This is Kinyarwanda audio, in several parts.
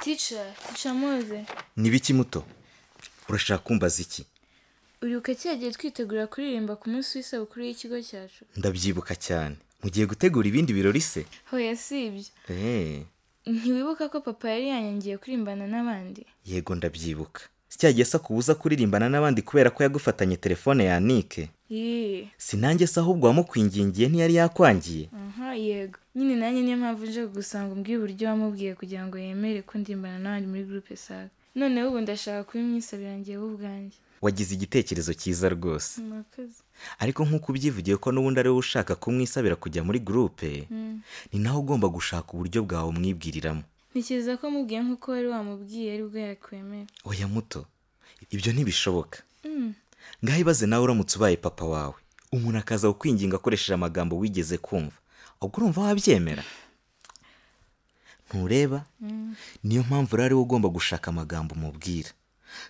tica tica muzi ni biki muto urashaka kumbaza iki uribuka kiriya gihe twitegura kuririmba ku munsi w'isabukuru y'ikigo cyacu ndabyibuka cyane mugiye gutegura ibindi birori se hoya si ibyo eee ntiwibuka ko papa yari yanyangiye kurimbana n'abandi yego ndabyibuka si cya gihe se akubuza kuririmbana n'abandi kubera ko yagufatanye telefone ya nike yeee si nanjye se ahubwo wamukwingingiye ntiyari yakwangiye aha yego nyine nanjye niyo mpamvu nje kugusanga umbwira uburyo wamubwiye kugira ngo yemere ko ndimbana n'abandi muri gurupe saga noneho ubu ndashaka kubimwisabira njyewe ubwanjye wagize igitekerezo cyiza rwose murakoze ariko nk'uko ubyivugiye ko n'ubundi ari wowe ushaka kumwisabira kujya muri gurupe ni nawe ugomba gushaka uburyo bwawe umwibwiriramo ntekereza ko mubwiye nk'uko wari wamubwiye aribwo yakwemera oya muto ibyo ntibishoboka Mm. ngaho ibaze nawe uramutse ubaye papa wawe umuntu akaza kukwinginga akoresheje amagambo wigeze kumva ubwo urumva wabyemera ntureba niyo mpamvu rero ariwe ugomba gushaka amagambo umubwira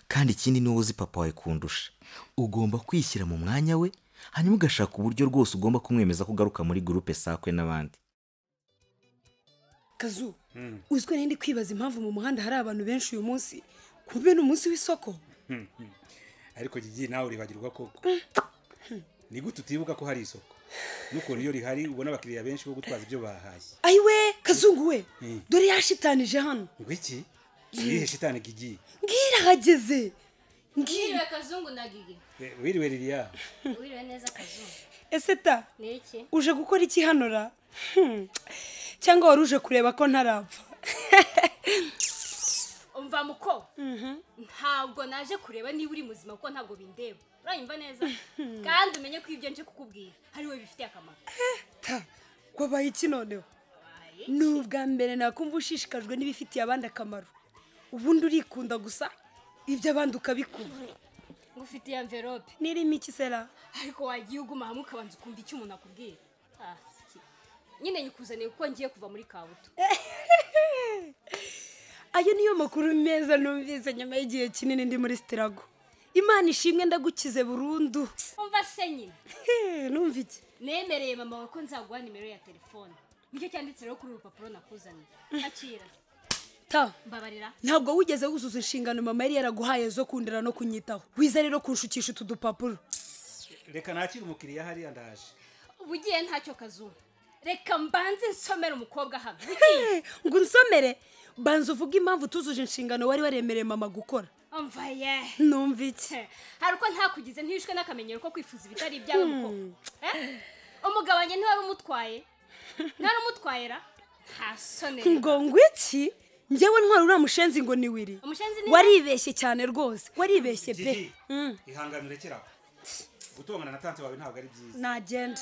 kandi ikindi ni wowe uzi papa wawe kundusha ugomba kwishyira mu mwanya we hanyuma ugashaka uburyo rwose ugomba kumwemeza ko ugaruka muri gurupe sakwe n'abandi kazu uzwi ko ndi kwibaza impamvu mu muhanda hari abantu benshi uyu munsi kube ni umunsi w'isoko ariko gigi nawe uribagirwa koko ni gute utibuka ko hari isoko n'ukuntu iyo rihari ubona abakiriya benshi bo gutwaza ibyo bahashye ayiwe kazungu we Mm. dore yashitanije hano ngo iki irihe shitani gigi ngira hageze ngira Wiriwe kazungu na gigi Eh, wiriwe ririya wiriwe neza kazungu ese ta ni iki uje gukora iki hano ra Hmm. cyangwa wari uje kureba ko ntarapfa umva muko ntabwo naje kureba niba uri muzima kuko ntabwo bindeba uranyumva neza kandi umenye ko ibyo nje kukubwira hari we bifitiye akamaro ta wabaye iki noneho ni ubwa mbere nakumva ushishikajwe n'ibifitiye abandi akamaro ubundi urikunda gusa ibyo abandi ukabikunda ngufitiye amverope nirimo iki sera ariko wagiye uguma hamwe ukabanza ukumva icyo umuntu akubwira Ah, iki. nyine nyikuzaniye kuko ngiye kuva muri kabuto ayo niyo makuru meza numvise nyuma y'igihe kinini ndi muri sitirago imana ishimwe ndagukize burundu umva se nyine He, numva iki nemereye mama wawe ko nzaguha nimero ya telefone nicyo cyanditse rero kuri uru rupapuro nakuzaniye akira ta mbabarira ntabwo wigeze wuzuza inshingano mama yari yaraguhaye zo kundera no kunyitaho wiza rero kunshukisha utu dupapuro reka nakire umukiriya hariya ndaje uba ugiye ntacyo kazungu reka mbanze nsomere umukobwa hano He, ngo unsomere banza uvuge impamvu utuzuje inshingano wari waremereye mama gukora umva ye numva iki Tse, hari uko ntakugize ntihishwe n'akamenyero ko kwifuza ibitari ibyawe mukobwa Eh? umugabanye ntiwari umutwaye ntari umutwaye ra nta soni ngo ngo iki njyewe ntwara uriya mushenzi ngo ni wiri Umushenzi ni- waribeshye cyane rwose waribeshye pe gigi ihangane urekeraho gutongana na tante wawe ntabwo ari byiza nagenda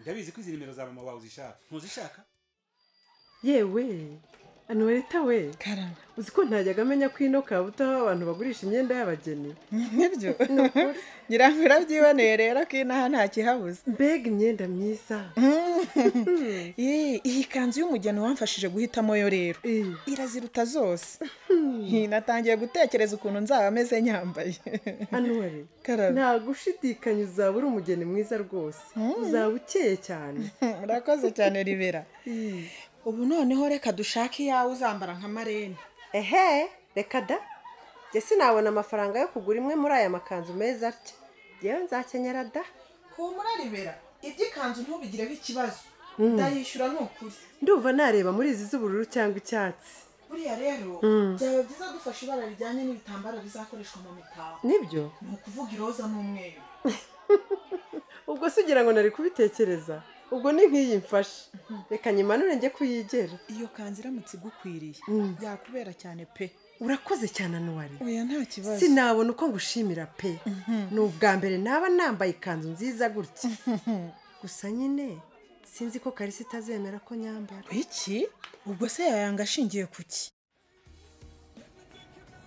ndabizi ko izi nimero za mama wawe uzishaka ntuzishaka yewe anuwarita we karama uzi ko ntajyaga amenya ko ino kabuta aho abantu bagurisha imyenda y'abageni nibyo ngira ngo urabyiboneye rero ko inaha nta kihabuze mbega imyenda myiza Yee, iyi kanzu y'umugeni wamfashije guhitamo yo rero Eh, iraziruta zose Hi, natangiye gutekereza ukuntu nzaba ameze nyambaye anuwari karame nta gushidikanya uzaba uri umugeni mwiza rwose uzaba ukeye cyane urakoze cyane ribera Eh, ubu noneho reka dushake iyawe uzambara nka marene ehe reka da njye sinabona amafaranga yo kugura imwe muri aya makanzu meza atya yewe nzakenyera da humura ribera iby'ikanzu ntubigireho ikibazo ndayishyura ni ukuri ndumva nareba muri izi z'ubururu cyangwa icyatsi buriya rero byaba byiza dufashe ibara rijyanye n'ibitambaro bizakoreshwa mu mitako nibyo ni ukuvuga iroza n'umweru ubwo se ugira ngo nari kubitekereza ubwo ni nk'iyi mfashe reka nyimanure njye kuyigera iyo kanzu iramutse igukwiriye yakubera cyane pe urakoze cyane anuwari oya nta kibazo sinabona uko ngushimira pe ni ubwa mbere naba nambaye ikanzu nziza gutya gusa nyine sinzi ko karisa itazemera ko nyambara iki ubwo se yayanga ashingiye ku ki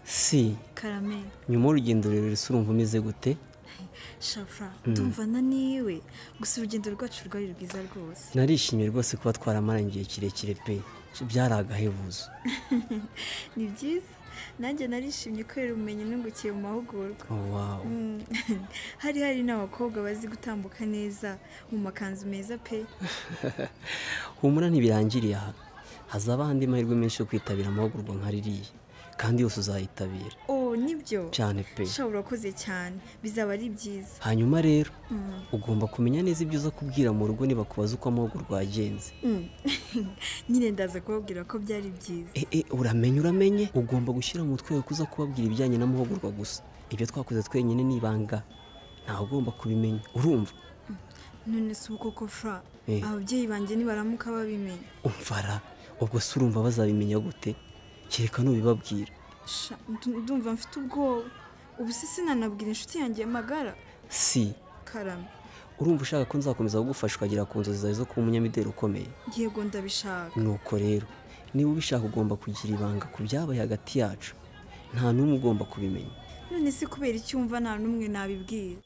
si karame nyuma y'urugendo rurerure se urumva umeze gute shafura ndumvana niwe gusa urugendo rwacu rwari rwiza rwose narishimiye rwose kuba twaramaranye igihe kirekire pe byari agahebuzo ni byiza nanjye narishimye kubera ubumenyi nungukiye mu mahugurwa Oh, wow. Mm. hari hari n'abakobwa bazi gutambuka neza mu makanzu meza pe humura ntibirangiriye aha hazaba ahandi mahirwe menshi yo kwitabira amahugurwa nka ririya kandi yose uzayitabira oh nibyo cyane pe shaho urakoze cyane bizaba ari byiza hanyuma rero ugomba kumenya neza ibyo uza kubwira mu rugo nibakubaza uko amahugurwa rwagenze Mm. nyine ndaza kubabwira ko byari byiza e, e, uramenye uramenye ugomba gushyira mu mutwe wawe ko uza kubabwira ibijyanye n'amahugurwa gusa ibyo twakoze twenyine ni ibanga ntawe ugomba kubimenya urumva none si uko ko fra Eh. ababyeyi banjye nibaramuka babimenya umvara ubwo se urumva bazabimenya gute kereka nubibabwira Sha, ndu- ndumva mfite ubwoba ubu se sinanabwira inshuti yanjye magara si karame urumva ushaka ko nzakomeza kugufasha ukagera ku nzozi zawe zo kuba umunyamideli ukomeye yego ndabishaka nuko rero niba ubishaka ugomba kugira ibanga ku byabaye hagati yacu nta n'umwe ugomba kubimenya none se kubera icyumva nta n'umwe nabibwira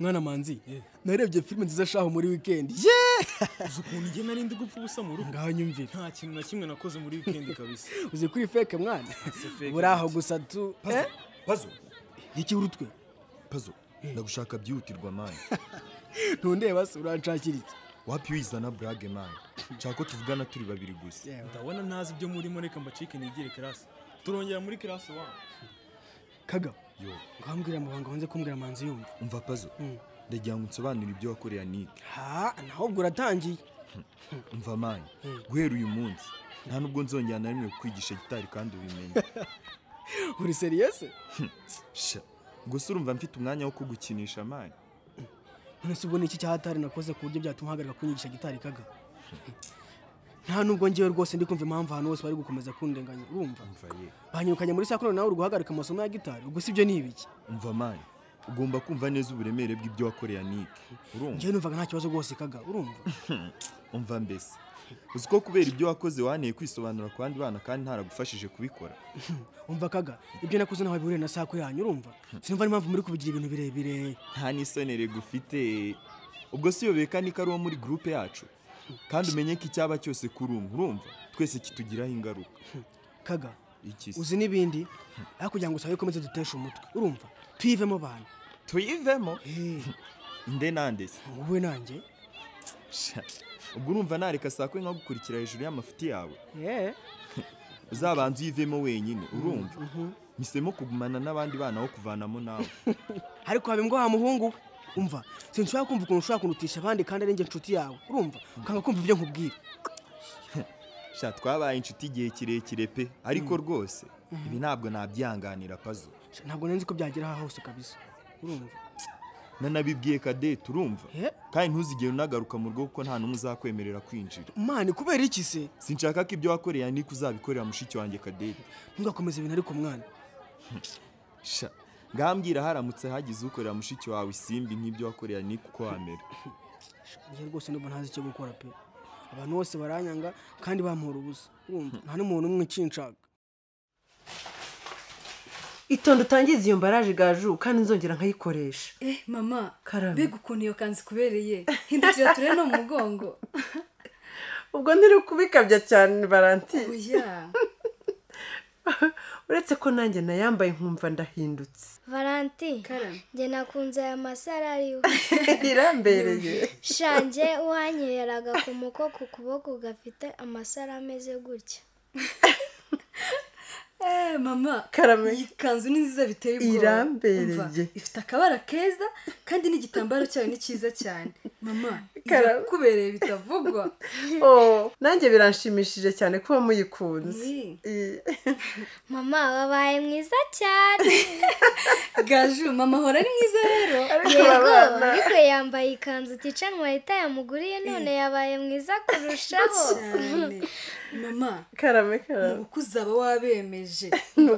mwana manzi narebye filime nziza shaho muri wikendi yeee uzi ukuntu njye nari ndi gupfa ubusa mu rugo ngaho nyumvira nta kintu na kimwe nakoze muri wikendi kabisa uzi kuri feke mwana buri aho gusa tu Pazo, pazo iki urutwe pazo ndagushaka byihutirwa mani ntundeba se uranshakira iki wapi wizana burage mani nshaka ko tuvugana turi babiri gusa ndabona ntazi ibyo murimo reka mbacike nigire kirasi turongera muri kirasi wani kaga yo ngambwira amabanga wanze kumbwira manzi yumva umva pazo ndagira ngo unsobanurire ibyo wakoreye anike ha naho ubwo uratangiye umva mani guhera uyu munsi nta nubwo nzongera na rimwe kukwigisha gitari kandi ubimenye uri seriyese sha gusa urumva mfite umwanya wo kugukinisha mani none se ubona iki cyahatari nakoze ku buryo byatuma hagarika kunyigisha gitari kaga nta nubwo ngewe rwose ndi kumva impamvu ahantu hose bari gukomeza kundenganya urumva banyirukanye muri sakuru nawe uri guhagarika amasomo ya gitari ubwo si byo ni ibiki umva mani ugomba kumva neza uburemere bw'ibyo wakoreye anike urumva ngewe numvaga nta kibazo rwose kaga urumva umva mbese uzi ko kubera ibyo wakoze waneye kwisobanura ku bandi bana kandi ntaragufashije kubikora umva kaga ibyo nakoze nawe bihuriye na saku yanyu urumva sinumva n'impamvu muri kubigira ibintu birebire nta n'isonere gufite ubwo si yobeye kandi ko ari uwo muri gurupe yacu kandi umenye ko icyaba cyose kuri umwe urumva twese kitugiraho ingaruka kaga iki se uzi n'ibindi ariko kugira ngo usabe komeze duteshe umutwe urumva tuyivemo bantu tuyivemo nde nande se wowe nanjye Sha, ubwo urumva nareka saa kwe nkagukurikira hejuru y'amafuti yawe yeee uzabanza uyivemo wenyine urumva misemo kugumana n'abandi bana wo kuvanamo nawe ariko haba imbwa muhungu we umva sinshobora kumva ukuntu ushobora kurutisha abandi kandi ari njye inshuti yawe urumva ukanga kumva ibyo nkubwira sha twabaye inshuti igihe kirekire pe ariko rwose Mhm. ibi ntabwo nabyihanganira pazo Sha, ntabwo nari nzi ko byagera aha hose kabisa urumva nanabibwiye kadete urumva Eh? kandi ntuzigere unagaruka mu rugo kuko nta n'umwe uzakwemerera kwinjira mani kubera iki se sinshaka ko ibyo wakoreye anike uzabikorera mushiki wanjye kadete ntugakomeze ibintu ariko mwana sha ngambwira haramutse hagize ukorera mushiki wawe isimbi nk'ibyo wakoreye anike uko wamera njye rwose ndumva ntazi icyo gukora pe abantu bose baranyanga kandi bampora ubusa urumva nta n'umuntu umwe ukinshaka itonde utangiza iyo mbaraje gaju kandi nzongera nkayikoresha eh mama Karame. mbega ukuntu iyo kanzu ikubereye hindukira turebe no mu mugongo ubwo ntiri kubikabya cyane baranti oya uretse ko nanjye nayambaye nkumva ndahindutse valanti njye nakunze aya masara ariwe irambereye shanjye uhanyihera agakomo ko ku kuboko gafite amasara ameze gutya eh mama Karame. iyi kanzu ni nziza biteye ubwoba Irambereye. Umva, ifite akabara keza kandi n'igitambaro cyayo ni cyiza cyane mama Karame. irakubereye bitavugwa oh nanjye biranshimishije cyane kuba muyikunze mama wabaye mwiza cyane gaju mama ahora ari mwiza rero yego ariko yambaye ikanzu ticanwa leta yamuguriye none yabaye mwiza kurushaho Cyane. mama karame karame nuko uzaba wabemeje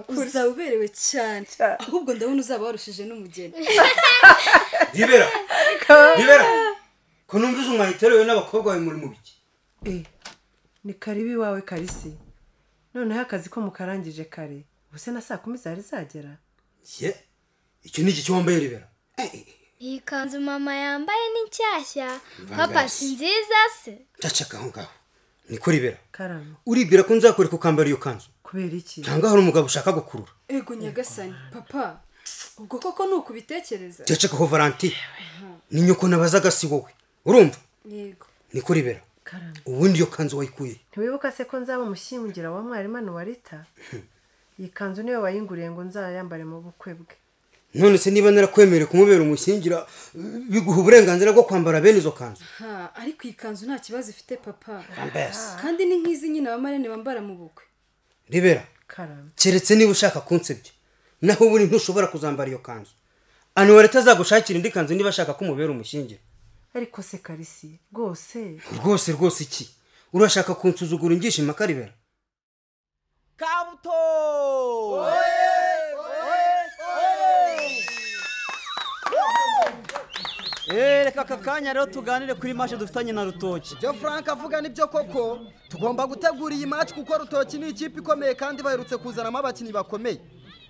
uzaba uberewe cyane ahubwo ndabona uzaba warushije n'umugeni Nibera Nibera ko numva izo mwahiterewe n'abakobwa bawe muri mu biki Eh, ni karibi iwawe karisi noneho akazi ko mukarangije kare ubuse na saa kumi zari zagera ye icyo ni iki cyo wambaye Nibera iyi kanzu mama yambaye ni nshyashya Mvangazi. papa si nziza se cacaka aho ngaho niko Nibera karame uribwira ko nzakwereka ukambara iyo kanzu kubera iki cyangwa hari umugabo ushaka gukurura ego nyagasani papa ubwo koko ni ukubitekereza cacaka ho Valentin ni nyoko nabazaga si wowe urumva yego niko Nibera karame ubundi iyo kanzu wayikuye ntiwibuka se ko nzaba umushyingira wa mwarimu wa rita iyi kanzu niyo wayinguriye ngo nzayambare mu bukwe bwe none se niba narakwemereye kumubera umushyingira biguha uburenganzira bwo kwambara bene izo kanzu ha ariko iyi kanzu nta kibazo ifite papa Rambese. kandi ni nk'izi nyine abamarene bambara mu bukwe ribera keretse niba ushaka kunsebya naho ubundi ntushobora kuzambara iyo kanzu anuwareta azagushakira indi kanzu niba ashaka ko umubera umushyingira ariko se karisi rwose rwose rwose iki urashaka kunsuzugura ingishima karibera kabuto Eh, reka aka kanya rero tuganire kuri mashe dufitanye na rutoki byo frank avuga nibyo koko tugomba gutegura iyi match kuko rutoki ni ikipe ikomeye kandi baherutse kuzanamo abakinnyi bakomeye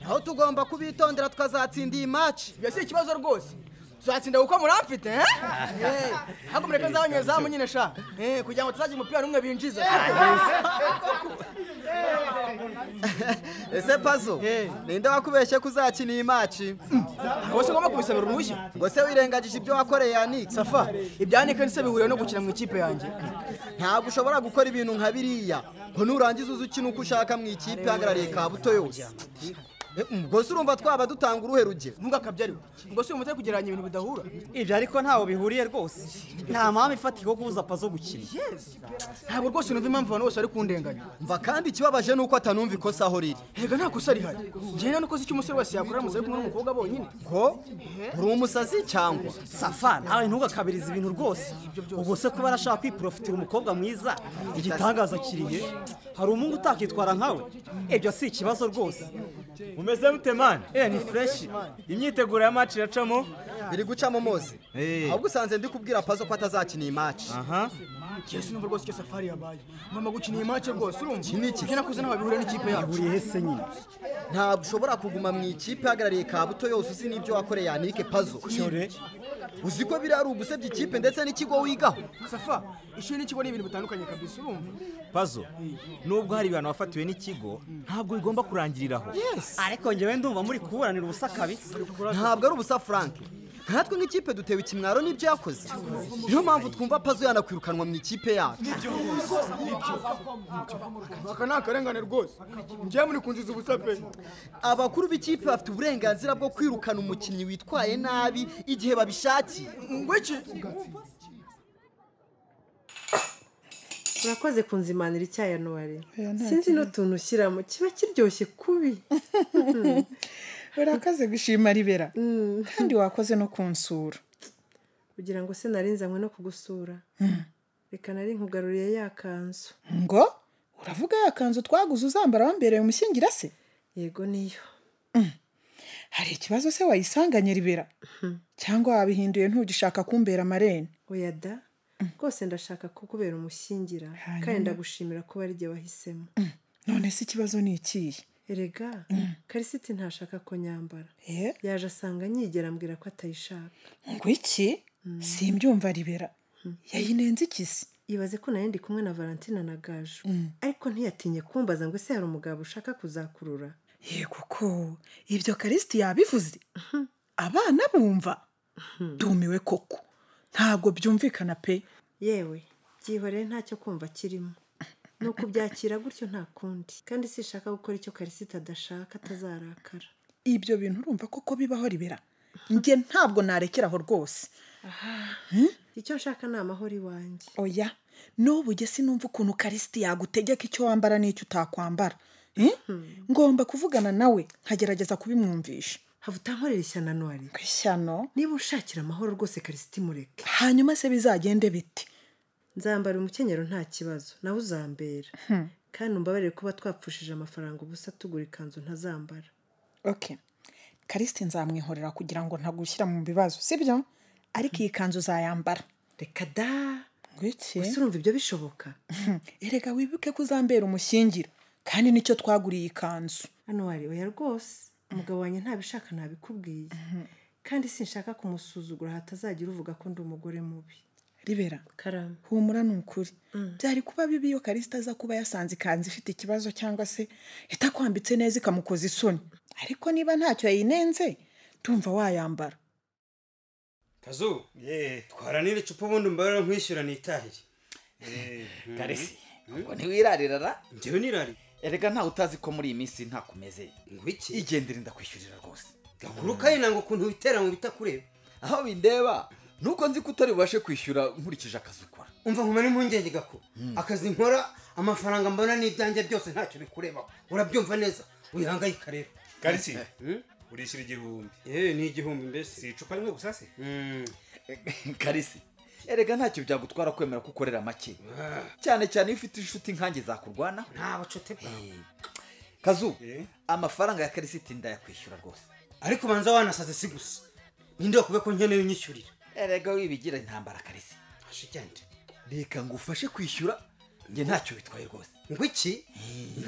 naho tugomba kubitondera tukazatsinda iyi match ibyo si ikibazo rwose tuzatsinda kuko muramfite eh? Eh, ahubwo mureke nzabanye izamu nyine sha Eh, kugira ngo tuzagira umupira n'umwe binjiza ese pazo ninde wakubeshye ko uzakina iyi maci ahubwo si ngombwa kubisabira uruhushya ngo se wirengagije ibyo wakoreye yannick safa ibyanike nise bihuriye no gukina mu ikipe yanjye ntabwo ushobora gukora ibintu nka biriya ngo nurangiza uze ukina uko ushaka mu ikipe ihagarariye kabuto yose Eh, ubwo se urumva twaba dutanga uruhe rugero ntugakabyariwe ubwo si umutwe kugereranya ibintu bidahura ibyo ariko ntaho bihuriye rwose nta mpamvu ifatika yo kubuza pazo gukina ntabwo rwose numva impamvu abantu bose bari kundenganya mva kandi ikibabaje ni uko atanumva ikosa aho riri hega nta kosa rihari njyewe nuko si icyo umusore wese yakora aramutse ari kumwe n'umukobwa bonyine ko uri umusazi cyangwa safa nawe ntugakabirize ibintu rwose ubwo se kuba arashaka kwiporofitira umukobwa mwiza igitangaza kirihe hari umuhungu utakitwara nkawe ibyo si ikibazo rwose mumeze mute mani eh ni fresh imyiteguro ya match iracamo biri gucamo mozi ahubwo usanze ndi kubwira pazo ko atazakina iyi match aha Yesu numva rwose icyo safari yabaye mama gukina iyi match rwose urumva Iki ni iki? ibyo nakoze ntaho bihuriye n'ikipe yacu ihuriye hese nyine ntabwo ushobora kuguma mu ikipe ihagarariye kabuto yose uzi n'ibyo wakoreye yanike pazo uzi ko biriya ari ugusebya ikipe ndetse n'ikigo wigaho safa ishuri n'ikigo ni ibintu bitandukanye kabisa urumva pazo nubwo hari ibintu wafatiwe n'ikigo ntabwo bigomba kurangirira aho ariko ngewe ndumva muri kuburanira ubusa kabisa ntabwo ari ubusa frank nkatwe nk'ikipe dutewe ikimwaro n'ibyo yakoze niyo mpamvu twumva pazo yanakwirukanwa mu ikipe yacu aka ni akarengane rwose njyewe muri kunjiza ubusa pe abakuru b'ikipe bafite uburenganzira bwo kwirukana umukinnyi witwaye nabi igihe babishakiye ngwiki urakoze kunzimanira icyayi anuwari sinzi n'utuntu ushyiramo kiba kiryoshye kubi Mhm. urakaze gushima ribera kandi wakoze no kunsura kugira ngo se nari nzanywe no kugusura reka nari nkugaruriye ya kanzu ngo uravuga ya kanzu twaguze uzambara wambereye umushyingira se yego niyo hari ikibazo se wayisanganye ribera cyangwa wabihinduye ntugishaka kumbera amarene oya da rwose ndashaka kukubera umushyingira kandi ndagushimira kuba ari jye wahisemo none se ikibazo ni ikihe erega karisiti ntashaka ko nyambara yaje asanga nyigera ambwira ko atayishaka ngo iki simbyumva ribera yayinenze iki se ibaze ko nayo ndi kumwe na valentina na gaju ariko ntiyatinye kumbaza ngo ese hari umugabo ushaka kuzakurura yego ko ibyo karisiti yabivuze abana bumva dumiwe koko ntabwo byumvikana pe yewe byihorere ntacyo kumva kirimo ni ukubyakira gutyo nta kundi kandi sishaka gukora icyo karisita adashaka atazarakara ibyo bintu urumva koko bibaho ribera njye ntabwo narekera aho rwose icyo nshaka ni amahoro iwanjye oya n'ubu ujye sinumva ukuntu karisiti yagutegeka icyo wambara n'icyo utakwambara Eh? ngomba kuvugana nawe nkagerageza kubimwumvisha hava utankorera ishyano nuwari ishyano niba ushakira amahoro rwose karisiti mureke hanyuma se bizagende bite nzambara umukenyero nta kibazo nawe uzambera kandi umbabarire kuba twapfushije amafaranga ubusa tugura ikanzu ntazambara ok karisiti nzamwihorera kugira ngo ntagushyira mu bibazo sibyo ariko iyi kanzu uzayambara reka da ngwiki gusa urumva ibyo bishoboka erega wibuke ko uzambera umushyingira kandi nicyo twaguriye iyi kanzu hano wari oya rwose umugabo wanjye ntabishaka ntabikubwiye kandi sinshaka kumusuzugura hatazagira uvuga ko ndi umugore mubi ribera karame humura ni ukuri byari kuba bibi iyo karisita aza kuba yasanze ikanzu ifite ikibazo cyangwa se itakwambitse neza ikamukoza isoni ariko niba ntacyo yayinenze ndumva wayambara kazu twaranira icupa ubundi umbarira nkwishyura nitahire karesi ubwo ntiwirarira njyewe nirari erega ntawe utazi ko muri iyi minsi ntakomeze ngo iki igendere ndakwishyurira rwose gakuruka ye ntabwo ukuntu witera mu bitakure aho bindeba nuko nzi ko utari bubashe kwishyura nkurikije akazi ukora umva nkuma n'impungenge gako akazi nkora amafaranga mbona n'ibyanjye byose ntacyo bikurebaho urabyumva neza wihangayika rero karisi urishyura igihumbi yewe ni igihumbi mbese si icupa rimwe gusa se karisi erega ntacyo byagutwara kwemera ko ukorera make cyane cyane iyo ufite inshuti nkanjye zakurwana nta bucuti bwawe kazu amafaranga ya karisiti ndayakwishyura rwose ariko ubanza wanasaze si gusa ninde wakubiye ko nkeneye unyishyurira erega wibigira intambara karisi hashigende reka ngo ufashe kwishyura njye ntacyo bitwaye rwose ngo iki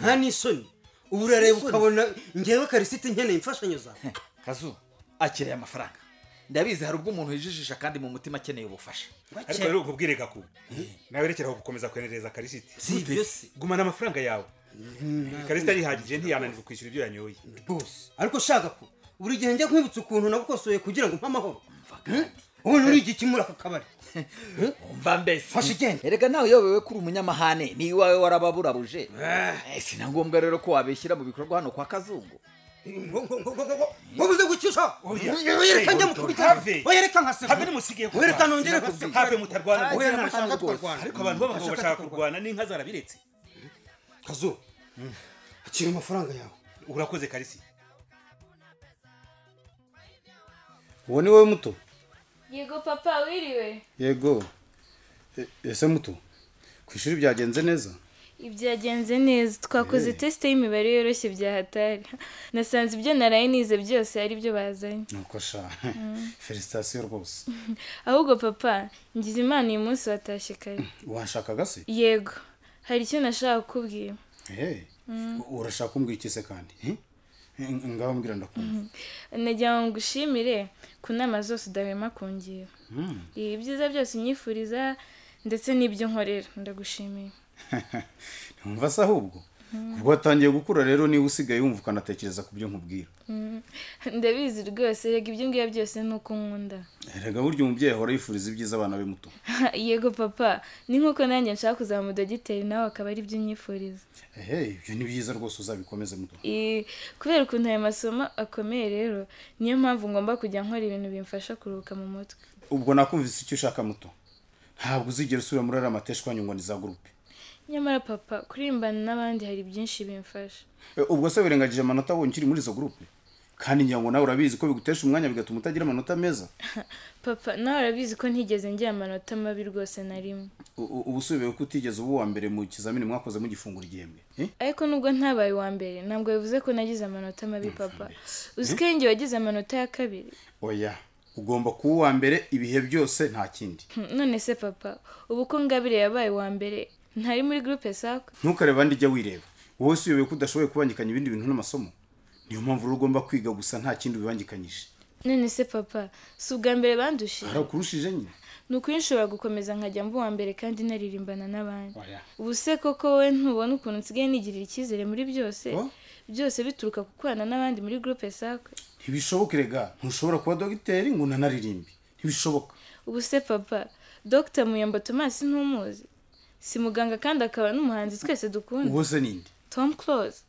nta n'isoni ubu urareba ukabona ngewe karisiti nkeneye imfashanyo zawe kazu akiriye amafaranga ndabizi hari ubwo umuntu yijijisha kandi mu mutima akeneye ubufasha ariko rero ukubwire gakubu nawe rekeraho gukomeza kwenereza karisiti Si ibyo se. gumana amafaranga yawe karisiti arihagije ntiyananirwa kwishyura ibyo yanyoye bose ariko ushaka ko buri gihe njya nkwibutsa ukuntu nagukosoye kugira ngo mpe amahoro ubu uri iki muri aka kabari umva mbese erega nawe uyobewe ko uri umunyamahane ni iwawe warababurabuje Eh, si na ngombwa rero ko wabishyira mu bikorwa hano kwa kazungu wabuze gucyusha wereka njya mukubita wereka nkaseka wereka nongere kuzinga have mutarwana Oya, nta nshaka kurwana. ariko abantu b'abagabo bashaka kurwana n'inka zarabiretse kazu akira amafaranga yawe urakoze karisi uwo ni wowe muto yego papa wiriwe yego E- ese muto ku ishuri byagenze neza ibyagenze neza twakoze tesite y'imibare yoroshye bya hatari nasanze ibyo naraye nize byose ari byo bazanye nuko sha felicitasiyo rwose ahubwo papa ngize imana uyu munsi watashye kare washakaga se yego hari icyo nashaka kukubwira Ehe, Mm. u- urashaka kumbwira iki se kandi Eh? Eh, ngaho mbwira ndakunda nagira ngo ngushimire ku nama zose udahwema kungira Mm. Ibi byiza byose unyifuriza ndetse n'ibyo nkorera ndagushimiye ntumva se ahubwo Mm. ubwo watangiye gukura rero niba usigaye wumva ukanatekereza ku byo nkubwira Mm. ndabizi rwose rega ibyo ngibyo byose ni uko nkunda erega burya umubyeyi ahora yifuriza ibyiza abana be muto yego papa ni nk'uko nanjye nshaka kuzaba umudogiteri nawe akaba ari byo unyifuriza ehe ibyo ni byiza rwose uzabikomeze muto I- kubera ukuntu aya masomo akomeye rero niyo mpamvu ngomba kujya nkora ibintu bimfasha kuruhuka mu mutwe ubwo nakumvise icyo ushaka muto ntabwo uzigera usubira muri ariya mateshwanyu ngo ni za gurupe nyamara papa kurimbana n'abandi hari byinshi bimfasha E, ubwo se wirengagije amanota abonye ukiri muri izo gurupe kandi ngira ngo nawe urabizi ko bigutesha umwanya bigatuma utagira amanota meza papa nawe urabizi ko ntigeze ngira amanota mabi rwose na rimwe U- u- ubu usubiye ko utigeze uba uwa mbere mu kizamini mwakoze mugifungura igihembwe Eh? ariko nubwo ntabaye uwa mbere ntabwo bivuze ko nagize amanota mabi papa uzi ko yenge wagize amanota ya kabiri oya ugomba kuba uwa mbere ibihe byose nta kindi Hmm, none se papa ubu ko ngabire yabaye uwa mbere ntari muri gurupe sako ntukarebe andi jya wireba wowe usubiye ko udashoboye kubangikanya ibindi bintu n'amasomo niyo mpamvu rero ugomba kwiga gusa nta kindi ubibangikanyije none se papa si ubwa mbere bandushije hari ukurushije nyine ni ukuri nshobora gukomeza nkajya mba uwa mbere kandi naririmbana n'abandi Oya. ubu se koko wowe ntubona ukuntu nsigaye nigirira icyizere muri byose byose bituruka ku kubana n'abandi muri gurupe sakwe ntibishoboke rega ntushobora kuba dogiteri ngo unanaririmbe ntibishoboka ubu se papa dr muyombo thomas ntumuzi si muganga kandi akaba n'umuhanzi twese dukunda uwo se ninde tom close